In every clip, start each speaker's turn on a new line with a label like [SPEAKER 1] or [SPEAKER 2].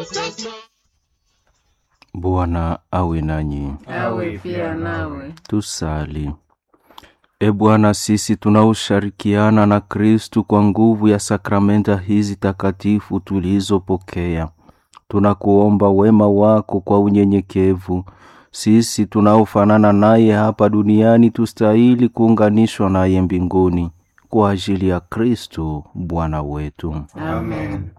[SPEAKER 1] Bwana awe nanyi.
[SPEAKER 2] awe pia nawe.
[SPEAKER 1] Tusali. E Bwana, sisi tunaoshirikiana na Kristu kwa nguvu ya sakramenta hizi takatifu tulizopokea, tunakuomba wema wako kwa unyenyekevu. Sisi tunaofanana naye hapa duniani tustahili kuunganishwa naye mbinguni kwa ajili ya Kristu Bwana wetu.
[SPEAKER 2] Amen.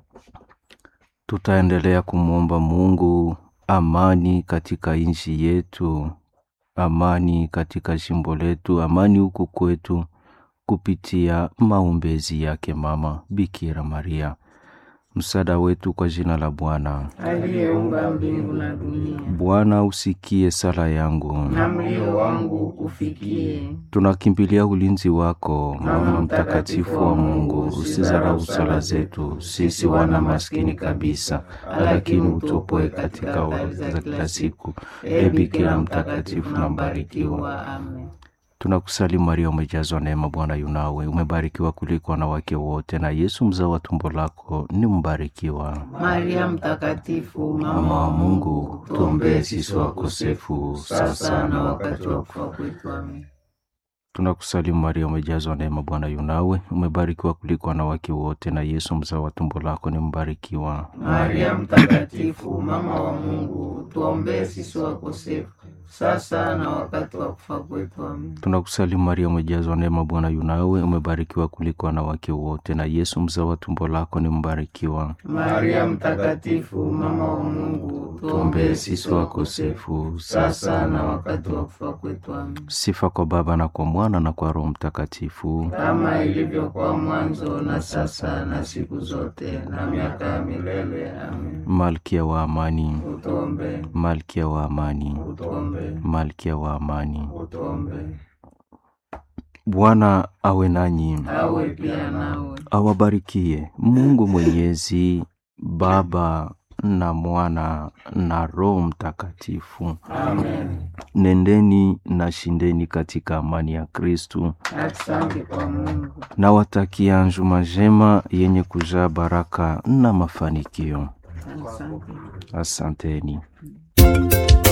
[SPEAKER 1] Tutaendelea kumwomba Mungu amani katika nchi yetu, amani katika jimbo letu, amani huku kwetu, kupitia maombezi yake Mama Bikira Maria, msaada wetu kwa jina la Bwana.
[SPEAKER 2] Aliyeumba mbingu na dunia,
[SPEAKER 1] Bwana usikie sala yangu,
[SPEAKER 2] na mlio wangu ukufikie.
[SPEAKER 1] tunakimbilia ulinzi wako, Mama mtakatifu wa Mungu. Usizarau sala zetu sisi wana maskini kabisa, lakini utupoe katika ovu za kila siku. E Bikira mtakatifu na mbarikiwa,
[SPEAKER 2] Amen.
[SPEAKER 1] tunakusalimu Maria, umejazwa neema, Bwana yunawe, umebarikiwa kuliko wanawake wote, na Yesu mzao wa tumbo lako ni mbarikiwa.
[SPEAKER 2] Maria mtakatifu,
[SPEAKER 1] Mama wa Mungu, tuombee sisi wakosefu,
[SPEAKER 2] sasa na wakati wa kufa kwetu. Amen.
[SPEAKER 1] Tunakusalimu Maria, umejazwa neema, Bwana yunawe, umebarikiwa kuliko wanawake wote, na Yesu mzao wa tumbo lako ni mbarikiwa.
[SPEAKER 2] Maria mtakatifu, mama wa Mungu, tuombee sisi wakosefu, sasa na wakati wa kufa kwetu. Amen.
[SPEAKER 1] Tunakusalimu Maria, umejazwa neema, Bwana yunawe, umebarikiwa kuliko wanawake wote, na Yesu mzao wa tumbo lako ni mbarikiwa.
[SPEAKER 2] Maria mtakatifu, mama wa Mungu, tuombee sisi wakosefu, sasa na wakati wa kufa kwetu. Amen.
[SPEAKER 1] Sifa kwa Baba na kwa Mwana na kwa Roho Mtakatifu.
[SPEAKER 2] Kama ilivyokuwa mwanzo, na sasa, na siku zote, na miaka ya milele. Amen.
[SPEAKER 1] Malkia wa amani,
[SPEAKER 2] Utuombee,
[SPEAKER 1] Malkia wa amani,
[SPEAKER 2] utuombee,
[SPEAKER 1] Malkia wa amani.
[SPEAKER 2] utuombee.
[SPEAKER 1] Bwana awe nanyi,
[SPEAKER 2] Awe pia nawe.
[SPEAKER 1] awabarikie Mungu Mwenyezi, Baba na Mwana na Roho Mtakatifu.
[SPEAKER 2] Amen.
[SPEAKER 1] Nendeni na shindeni katika amani ya Kristu.
[SPEAKER 2] Asante kwa Mungu.
[SPEAKER 1] Nawatakia njuma njema yenye kujaa baraka na mafanikio.
[SPEAKER 2] Asante.
[SPEAKER 1] Asanteni.